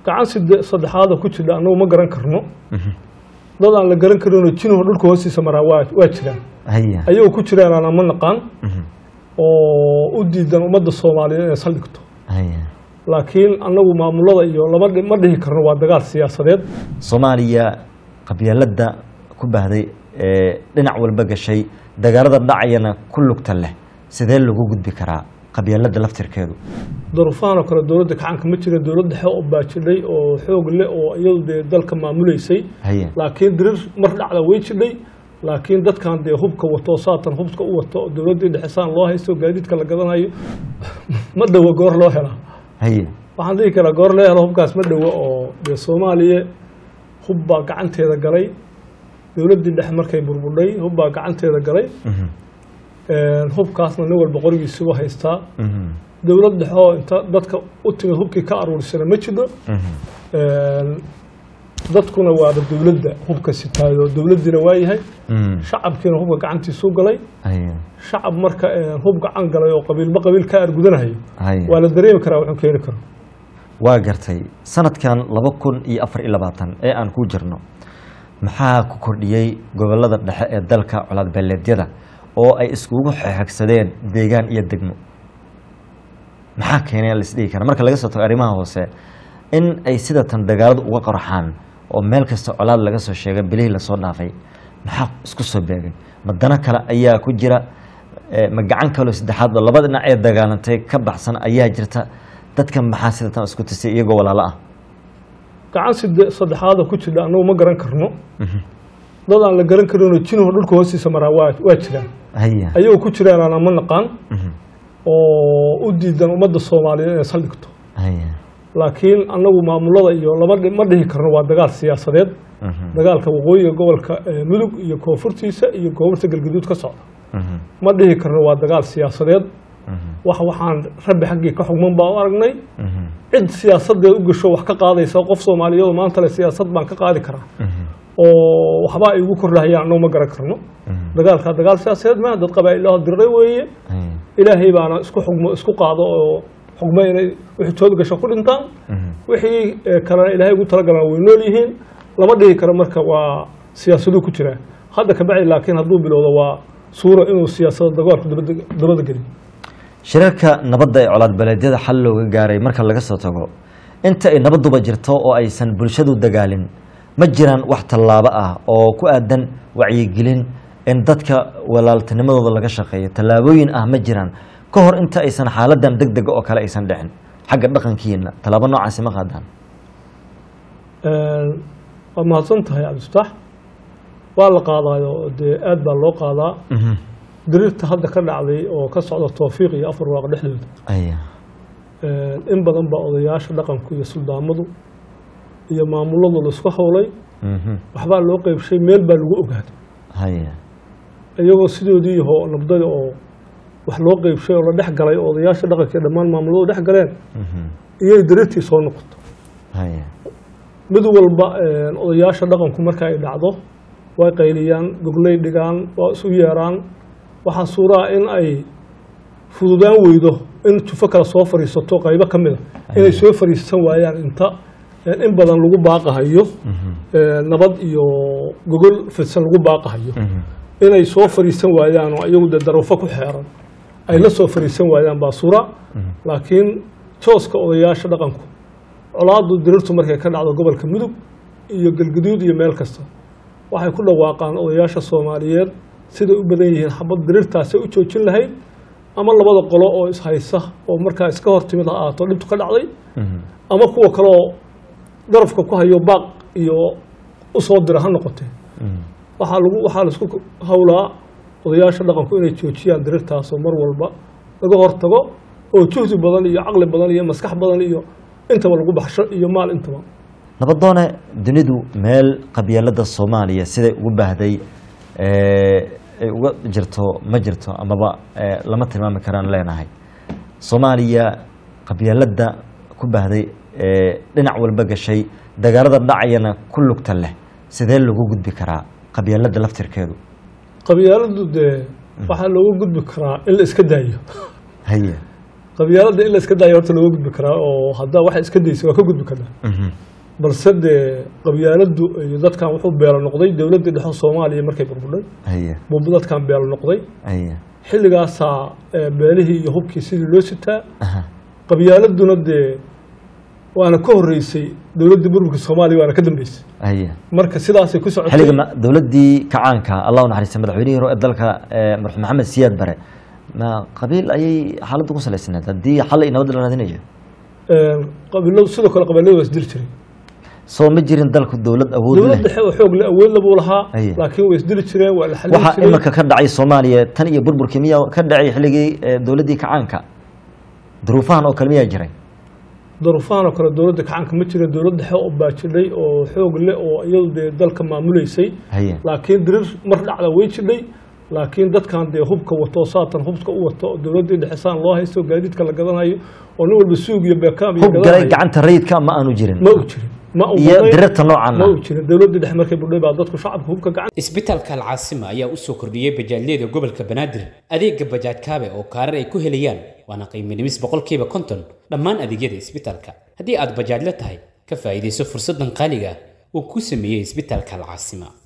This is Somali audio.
gacan side saddexaada ku jidha annagu ma garan karno dad aan la garan karinoo jinuhu dhulka hoostiisa maraa waa waa jiraan haya ayagoo ku jiraan aanan ma naqaan oo u diidan ummadda soomaaliyeed inay saldhigto haya laakiin annagu maamulada iyo lama dhi- ma dhihi karno waa dagaal siyaasadeed soomaaliya qabyaaladda ku bahday ee dhinac walba gashay dagaalada dhacayana ku lugta leh sidee lagu gudbi karaa qabyaaladda laftirkeedu daruufahan oo kale dowladda gacanka ma jira dowlad dhexe oo baajidhay oo xoog leh oo iyadu dee dalka maamuleysay haya laakiin dirir mar dhacda way jidhay laakiin dadkan dee hubka wato oo saatan hubka u wato oo dowladdii dhexe saan loo haysto gaadiidka la gadanayo ma dhowo goor loo helaa haya waxaan dhihi karaa goor loo helo hubkaas ma dhowo oo dee soomaaliya hub baa gacanteeda galay dowladdii dhexe markay burburdhay hub baa gacanteeda galay hubkaasna nin walba qorigiisugu haystaa dowlad dhexe oo inta dadka u timid hubkii ka aruurisana ma jidho dadkuna waaba dowladda hubka sitaayo dowladdiina waa yahay shacabkiina hubka gacantiisuu galay haya shacab marka hub gacan galay oo qabiilba qabiil ka argudanayo haya waa la dareemi karaa wuxuu keeni karo waa gartay sanadkan laba kun iyo afar iyo labaatan ee aan ku jirno maxaa ku kordhiyey gobolada dhexe ee dalka colaad beeleedyada oo ay iskugu xeegsadeen deegaan iyo degmo maxaa keenay la isdhihi kara marka laga soo tago arrimaha hoose in ay sidatan dagaaladu uga qorxaan oo meel kasta colaad laga soo sheegay bilihii lasoo dhaafay maxaa isku soo beegay ma dano kale ayaa ku jira Eh, ma gacan kaloo saddexaad oo laba dhinac ee dagaalantay ka baxsan ayaa jirta dadkan maxaa sidatan isku tisay iyagoo walaalo ah gacan side saddexaada ku jidha annagu ma garan karno dad aan la garan karinoo jinuhu dhulka hoostiisa maraa waa waa jiraan haya ayagoo ku jiraan aanan ma naqaan oo u diidan ummadda soomaaliyeed inay saldhigto haya laakiin annagu maamulada iyo lama dhi- ma dhihi karno waa dagaal siyaasadeed dagaalka waqooyiga gobolka eh, mudug iyo koonfurtiisa iyo koonfurta galgaduud ka socda ma dhihi karno waa dagaal siyaasadeed wax waxaan rabbi xaggii ka xugman baa u aragnay cid siyaasadeed u gasho wax ka qaadaysa qof soomaaliyeed oo maanta le siyaasad baan ka qaadi karaa oo waxba ay ugu kordhahayaan annagu ma garan karno dagaalkaa dagaal siyaasadeed maa dad qabaa-ilaho diray weeye haya ilaahay baana isku xugmo isku qaado oo xugmo inay wixii tood gasho ku dhintaan wixii eh, kalena ilaahay ugu talagalaan way nool yihiin lama dhihi karo marka waa siyaasaduu ku jiraa hadda kabacdi laakiin hadduu bilowdo waa suura inuu siyaasada dagaalku dabada- dabada geliyo shirarka nabadda ee colaad beeleedyada xal looga gaaray marka laga soo tago inta ay nabaduba jirto oo aysan bulshadu dagaalin ma jiraan wax tallaabo ah oo ku aadan wacyigelin in dadka walaaltinimadooda laga shaqeeyo tallaabooyin ah ma jiraan ka hor inta aysan xaaladan deg dega oo kale aysan dhicin xagga dhaqankiina tallaabo noocaasi ma qaadaan waa mahadsan tahay cabdifataax waa la qaadaayo dee aad baa loo qaadaa diriirta hadda ka dhacday oo ka socda towfiiq iyo afar waaqo dhexdooda aya in badan baa odayaasha dhaqanku iyo suldaamadu iyo maamuladu la isku howlay waxbaa loo qeybshay meel baa lagu ogaaday haya iyagoo sidoodii yaho nabdada oo wax loo qeybshay oo la dhex galay oo odayaasha dhaqanka iyo dhammaan maamuladu dhex galeen iyay diriirtii soo noqoto haya mid walba odayaasha dhaqanku marka ay dhacdo way qayliyaan gogley dhigaan waa isu yeeraan waxaa suuraa in ay fududaan weydo in jufo kale soo fadhiisato qaybo ka mida inay soo fadhiisan waayaan inta in badan lagu baaqahayo nabad iyo gogol fidsan lagu baaqahayo inay soo fadhiisan waayaan oo iyagu dee daruufo ku xeeran ay la soo fadhiisan waayaan baa suura laakiin jooska odayaasha dhaqanku colaadu dirirtu markay ka dhacdo gobolka mudug iyo galguduud iyo meel kasta waxay ku dhawaaqaan odayaasha soomaaliyeed siday u badan yihiin xabad dirirtaasay u joojin lahayd ama labada qolo oo ishaysa oo markaa iska hor timid ha ahaato dhibtu ka dhacday ama kuwa kaleoo darafka ku hayo baaq iyo usoo dira ha noqotee waxaa lagu waxaa laisku howlaa odayaasha dhaqanku inay joojiyaan dirirtaasoo mar walba laga hortago oo juhdi badan iyo caqli badan iyo maskax badan iyo intaba lagu baxsho iyo maal intaba nabadoone dunidu meel qabyaalada soomaaliya siday ugu baahday ay uga jirto ma jirto amaba lama tilmaami karaan leenahay soomaaliya qabyaalada ku baahday dhinac walba gashay dagaalada dhacayana ku lugta leh sidee lagu gudbi karaa qabyaalada laftirkeedu qabyaaladu dee waxaa looga gudbi karaa in la iska daayo haye qabyaaladda in la iska daayo horta looga gudbi karaa oo haddaa waxa iska daysa waa ka gudbi karnaa Mhm. balse dee qabyaaladdu iyo dadkan wuxuu beelo noqday dowladdii dhexe soomaaliya markay burbudhay haye buu dadkan beelo noqday haye xilligaasaa ee, beelihii iyo hubkii sidii loo sitaa aha qabyaaladuna dee waana ka horreysay dowladdii burburka soomaaliya waana ka dambeysay haye marka sidaasay ku socotay xilliga ma- dowladdii kacaanka allah u naxariista madaxweynihii hore ee dalka ee, marxuum maxamed siyaad bare ma qabiil ayay xaaladdu ku salaysanayd haddii xal iyo nabad la raadinayo Een, qabiiladu sidoo kale qabiiladu waa isdili jiray soo ma jirin dalku dowlad awood dowlad leh dhexe oo xoog le awoodla buu lahaa Aye. laakiin way isdili jireen waa la xalin waxaa jiray imika ka dhacay soomaaliya tan iyo burburkii miyaa ka dhacay xilligii ee, dowladdii kacaanka duruufahan oo kale miyaa jiray daruufahan oo kale dowladda kacaanka ma jira dowlad dhexe oo baajidhay oo xoog leh oo iyadu dee dalka maamuleysay haye laakiin dirir mar dhacda way jidhay laakiin dadkan dee hubka wato saatan hubka u wato oo dowladdii dhexe saan loo haysto gaadiidka la gadanayo oo nin walba suug iyo beekaam iyo hub galay gadanayo gacanta rayidka ma aanu jirin ma u jirin ma u iyo badnayn, dirirta noocan ma ah u jirin dowladdii dhexe markay budhay baa dadku shacabka hubka gacan isbitaalka alcaasima ayaa u soo kordhiyey bajaajyada gobolka banaadir adeega bajaaj kaabe oo kaarar ay ku helayaan waana qiimo dhimis boqolkiiba konton dhammaan adeegyada isbitaalka haddii aad bajaajla tahay ka faa'iidayso fursaddan qaaliga ah uu ku sameeyey isbitaalka alcaasima